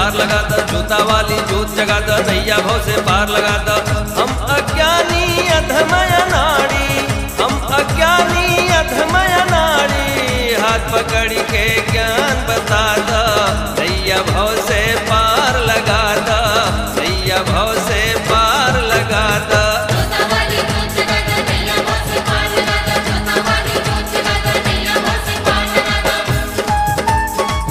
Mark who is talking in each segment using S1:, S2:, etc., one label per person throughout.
S1: पार लगा द जूता वाली जोत जगा द नैया भव से पार लगा द हम अज्ञानी अधमय नाड़ी हम अज्ञानी अधमय नाड़ी हाथ पकड़ के ज्ञान बता द नैया भव से पार लगा द नैया भव से पार लगा द
S2: जोता वाली जोत जगा दो नैया भव से पार लगा दो जोता वाली जोत जगा दो नैया भव से पार लगा दो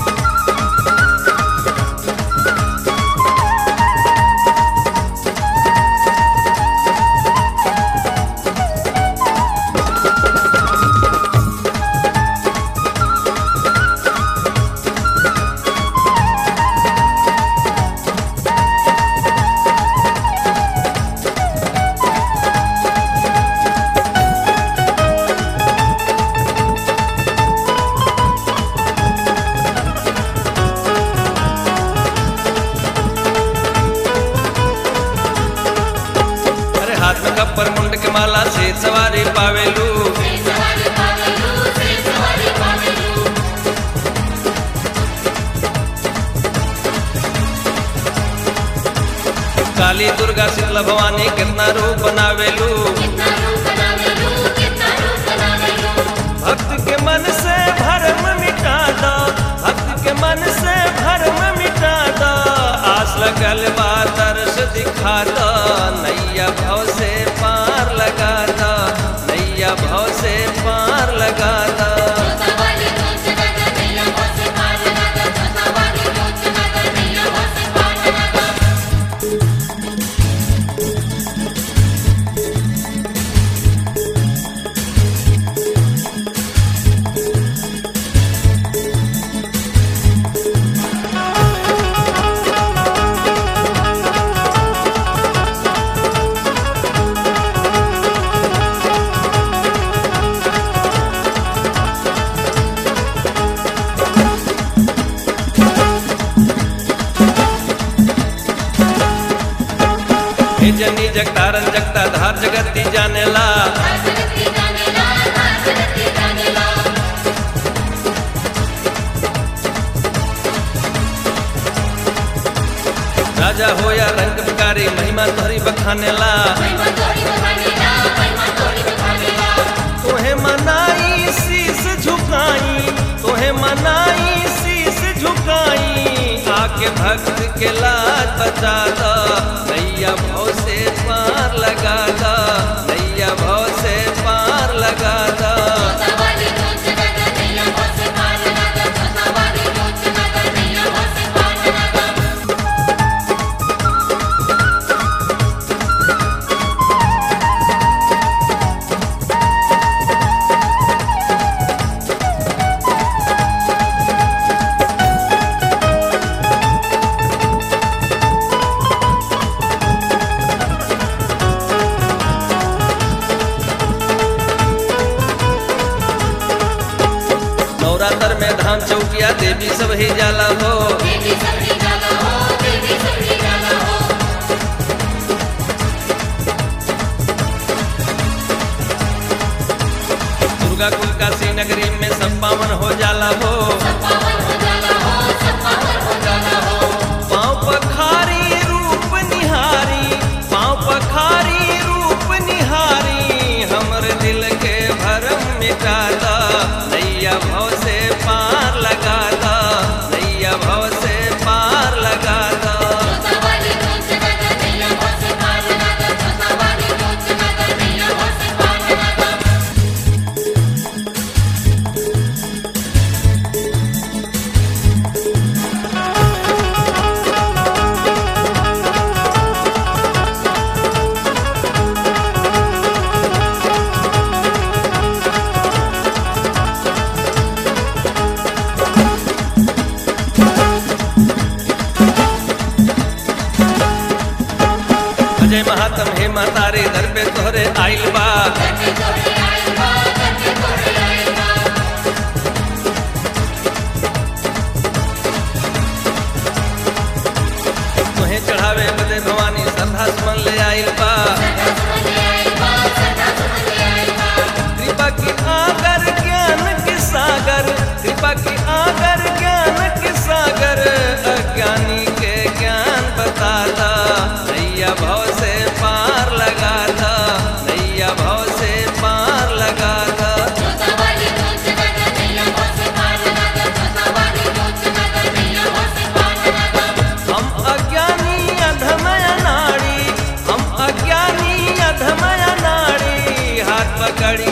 S1: अरे हाथ में कप्पर मुंड के माला से सवारी पावेलू
S2: से सवारी पावेलू से सवारी पावेलू
S1: काली दुर्गा शीतला भवानी कितना रूप बनावेलू
S2: कितना रूप बनावेलू कितना रूप बनावेलू
S1: भक्त के मन से भरम मिटा दो भक्त के मन से भरम मिटा दो आस लगल बा दर्श दिखा दो नैया भव से पार लगा दो नैया भव से पार लगा दो
S2: जोता वाली जोत जगा दो नैया भव से पार लगा दो जोता वाली जोत जगा दो नैया भव से पार लगा दो
S1: हे जनी जगतारन जगता धार जगती जानेला
S2: हर जगती जाने ला हर जगती जाने ला
S1: राजा हो या रंग बिकारी महिमा तोहरी बखानेला
S2: महिमा तोरी बखाने ला महिमा तोरी बखाने ला
S1: तोहे मनाई शीस झुकाई तोहे मनाई शीस झुकाई आके भक्त के लाज बचा दो नैया भव से पार लगा दो नैया भव से पार लगा दो
S2: जोता वाली जोत जगा दो नैया भव से पार लगा दो जोता वाली जोत जगा दो नैया भव से पार लगा दो
S1: नवरात्र में धाम चौकिया देवी सब ही जाला हो
S2: देवी सबरी जाला हो देवी सबरी जाला हो
S1: दुर्गा कुल काशी नगरी में सब पावन हो जाला हो
S2: सब पावन हो जाला हो सब पावन हो जाला हो
S1: पाँव पखारी रूप निहारी पाँव पखारी रूप निहारी हमर दिल के भरम मिटा दा नैया भव से पार लगा दा नैया भव से पार लगा दा
S2: जोता वाली जोत जगा दो नैया भव से पार लगा दो जोता वाली जोत जगा दो नैया भव से पार लगा दो
S1: अजय महात्म हे महतारी दर पे तोहरे आइल बा
S2: करके तोरे आइल बा करके तोरे आइल बा
S1: तुहे चढ़ावे बदे भवानी श्रद्धा सुमन ले आइल बा
S2: सदा सुमन आइल बा सदा सुमन आइल बा
S1: कृपा की आगर ज्ञान के सागर कृपा की आगर ज्ञान के सागर अज्ञानी के पकड़ी